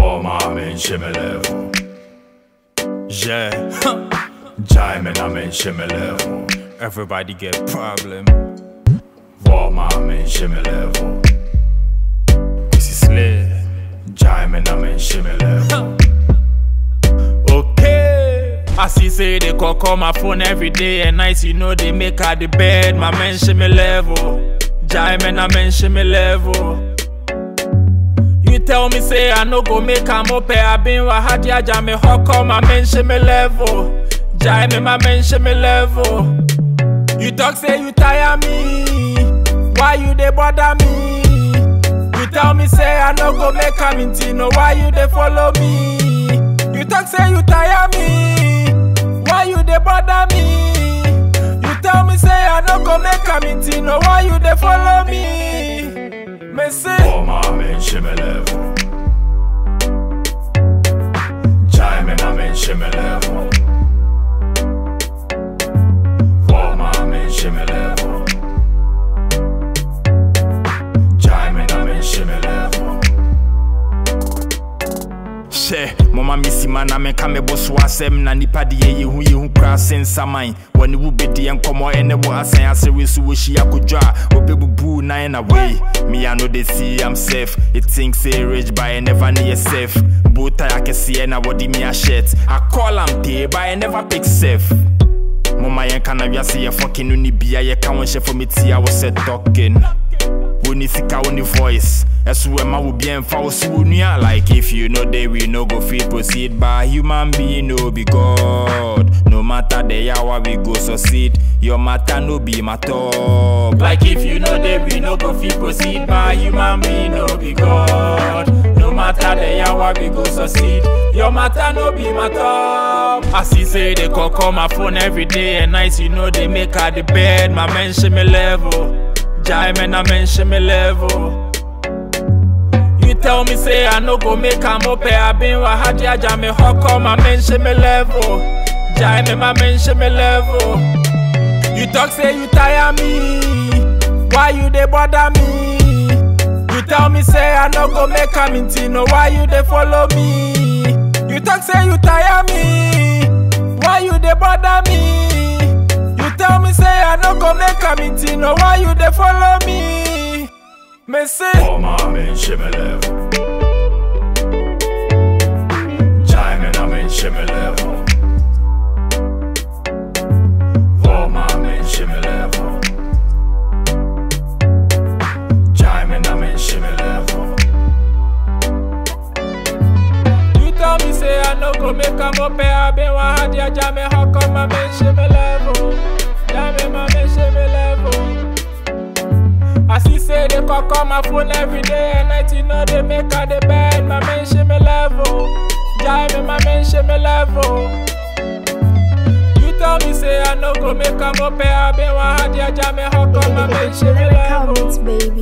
Woman, shimmy level. Yeah, Jaimin, I'm in shimmy level. everybody get problem. Woman, shimmy level. This is lit. Jaimin, I'm in shimmy level. Okay. I see say they call call my phone every day and night. You know they make her the bed. My mention me level. Jai man, I mention me level. You tell me say I no go make am up. I been wa hadi aja me hawk call my mention me level. Jai me my mention me level. You talk say you tire me. Why you dey bother me? You tell me say I no go make am into no. Why you dey follow me? You talk say you tire me. Why you dey bother me? You tell me say I no go make am into no. Why you dey follow me? Me say. Woman, shimmy level. Jaimin, I'm in shimmy level. Woman, shimmy level. Jaimin, I'm in shimmy level. hyɛ mɔma me sima na meka mebɔ so asɛm na nipa de yɛ yɛhu yɛhu koraa se nsaman wɔne wo bɛdiɛ nkɔmmɔ ɛne wo asan asɛre so wɔhyia kodwo a wɔbɛbubuu nan na wei me I know they see I'm safe it thinks say rich but I never near safe botai akɛseɛ na wɔde me ahyɛt I call am tee but I never pick safe Mama yɛnka na wiase yɛ fɔkin no ne bia yɛka wo nhyɛ fɔ me tia wo sɛ talking Woni sika woni voice ɛso ɛma wo bia mfa wo so wo nua like if you know they we no go fit proceed by human being no be god no matter the hour we go succeed your matter no be my top like if you know they we no go fit proceed by human being no be god no matter the hour we go succeed your matter no be my top i see say they call call my phone every day and night you know they make her the bed my mention me level Jai man, I mention me level. You tell me say I no go make am up. I been wa hadi aja me hawk on my mention me level. Jai me my mention me level. You talk say you tire me. Why you dey bother me? You tell me say I no go make am into no. Why you dey follow me? You talk say you tire me. Why you dey bother me? You tell me say I no go make am into no. Why you dey follow me? Me say. Woman, shimmy level. Jaimin, I'm in shimmy level. Woman, shimmy level. Jaimin, I'm in shimmy level. You tell me say I no go make am up I been one hard ya jam me how come my men shame me level Jam me my men shame me level I see say they call call my phone every day and night you know they make her the bed my men shame me level Jam me my men shame me level You tell me say I no go make am up I been one hard ya jam me how come my men shame me Lyrical level beats, baby.